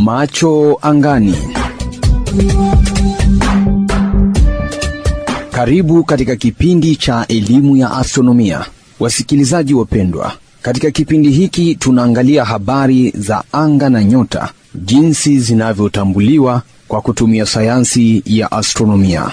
Macho angani. Karibu katika kipindi cha elimu ya astronomia, wasikilizaji wapendwa. Katika kipindi hiki tunaangalia habari za anga na nyota, jinsi zinavyotambuliwa kwa kutumia sayansi ya astronomia.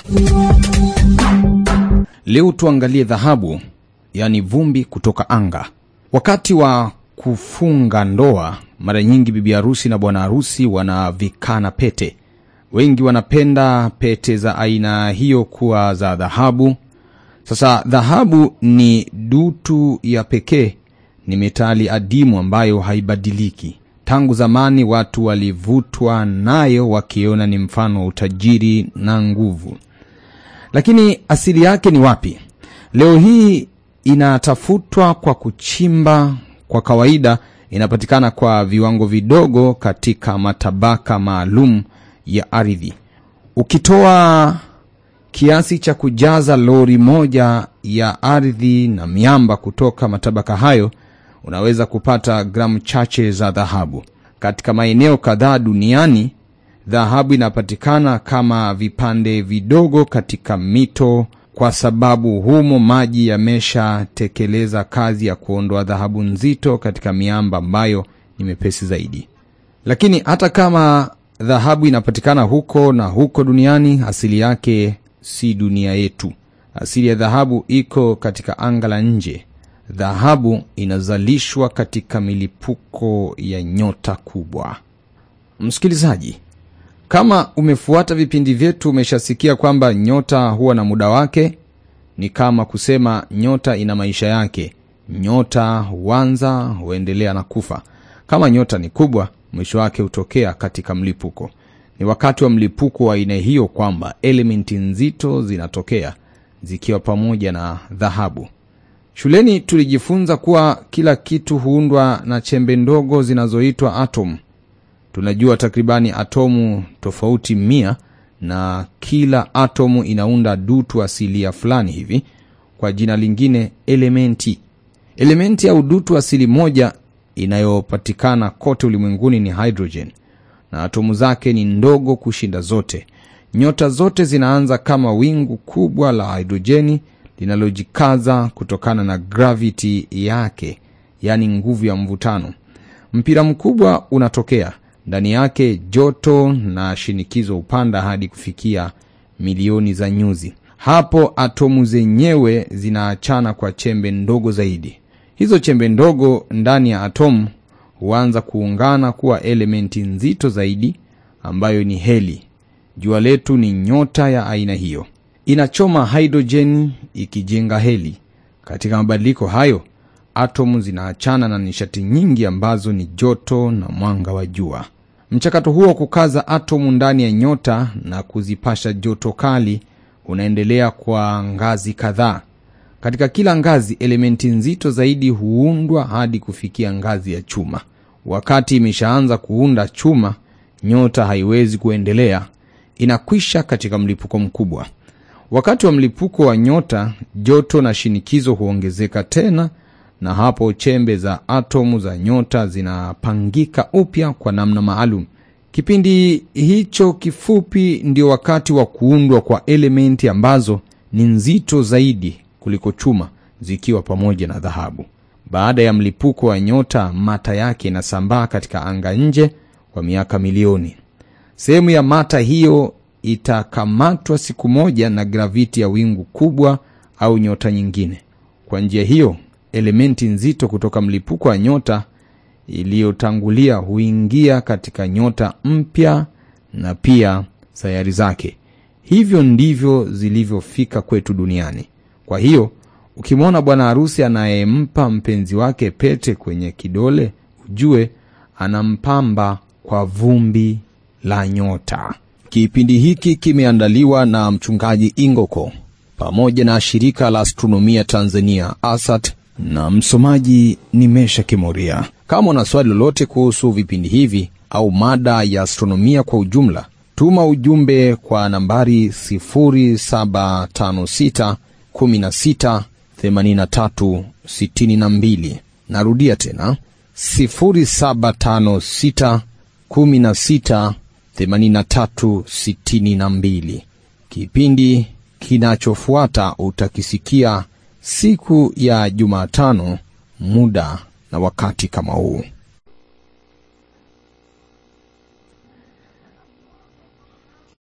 Leo tuangalie dhahabu, yaani vumbi kutoka anga. Wakati wa kufunga ndoa, mara nyingi bibi harusi na bwana harusi wanavikana pete. Wengi wanapenda pete za aina hiyo kuwa za dhahabu. Sasa dhahabu ni dutu ya pekee, ni metali adimu ambayo haibadiliki. Tangu zamani watu walivutwa nayo wakiona ni mfano wa utajiri na nguvu. Lakini asili yake ni wapi? Leo hii inatafutwa kwa kuchimba. Kwa kawaida inapatikana kwa viwango vidogo katika matabaka maalum ya ardhi. Ukitoa kiasi cha kujaza lori moja ya ardhi na miamba kutoka matabaka hayo, unaweza kupata gramu chache za dhahabu. Katika maeneo kadhaa duniani, dhahabu inapatikana kama vipande vidogo katika mito, kwa sababu humo maji yameshatekeleza kazi ya kuondoa dhahabu nzito katika miamba ambayo ni mepesi zaidi. Lakini hata kama dhahabu inapatikana huko na huko duniani, asili yake si dunia yetu. Asili ya dhahabu iko katika anga la nje. Dhahabu inazalishwa katika milipuko ya nyota kubwa. Msikilizaji, kama umefuata vipindi vyetu, umeshasikia kwamba nyota huwa na muda wake. Ni kama kusema nyota ina maisha yake. Nyota huanza, huendelea na kufa. Kama nyota ni kubwa, mwisho wake hutokea katika mlipuko. Ni wakati wa mlipuko wa aina hiyo kwamba elementi nzito zinatokea zikiwa pamoja na dhahabu. Shuleni tulijifunza kuwa kila kitu huundwa na chembe ndogo zinazoitwa atom. Tunajua takribani atomu tofauti mia, na kila atomu inaunda dutu asilia fulani hivi, kwa jina lingine elementi. Elementi au dutu asili moja inayopatikana kote ulimwenguni ni hydrogen, na atomu zake ni ndogo kushinda zote. Nyota zote zinaanza kama wingu kubwa la hidrojeni linalojikaza kutokana na gravity yake, yaani nguvu ya mvutano. Mpira mkubwa unatokea ndani yake, joto na shinikizo hupanda hadi kufikia milioni za nyuzi. Hapo atomu zenyewe zinaachana kwa chembe ndogo zaidi. Hizo chembe ndogo ndani ya atomu huanza kuungana kuwa elementi nzito zaidi ambayo ni heli. Jua letu ni nyota ya aina hiyo, inachoma hidrojeni ikijenga heli. Katika mabadiliko hayo, atomu zinaachana na nishati nyingi ambazo ni joto na mwanga wa jua. Mchakato huo wa kukaza atomu ndani ya nyota na kuzipasha joto kali unaendelea kwa ngazi kadhaa. Katika kila ngazi elementi nzito zaidi huundwa hadi kufikia ngazi ya chuma. Wakati imeshaanza kuunda chuma, nyota haiwezi kuendelea, inakwisha katika mlipuko mkubwa. Wakati wa mlipuko wa nyota, joto na shinikizo huongezeka tena, na hapo chembe za atomu za nyota zinapangika upya kwa namna maalum. Kipindi hicho kifupi ndio wakati wa kuundwa kwa elementi ambazo ni nzito zaidi kuliko chuma zikiwa pamoja na dhahabu. Baada ya mlipuko wa nyota, mata yake inasambaa katika anga nje kwa miaka milioni. Sehemu ya mata hiyo itakamatwa siku moja na graviti ya wingu kubwa au nyota nyingine. Kwa njia hiyo, elementi nzito kutoka mlipuko wa nyota iliyotangulia huingia katika nyota mpya na pia sayari zake. Hivyo ndivyo zilivyofika kwetu duniani. Kwa hiyo ukimwona bwana harusi anayempa mpenzi wake pete kwenye kidole, ujue anampamba kwa vumbi la nyota. Kipindi hiki kimeandaliwa na mchungaji Ingoko pamoja na shirika la astronomia Tanzania ASAT, na msomaji ni Mesha Kimoria. Kama una swali lolote kuhusu vipindi hivi au mada ya astronomia kwa ujumla, tuma ujumbe kwa nambari 0756 16 83 62. Narudia tena 0756 16 83 62. Kipindi kinachofuata utakisikia siku ya Jumatano, muda na wakati kama huu.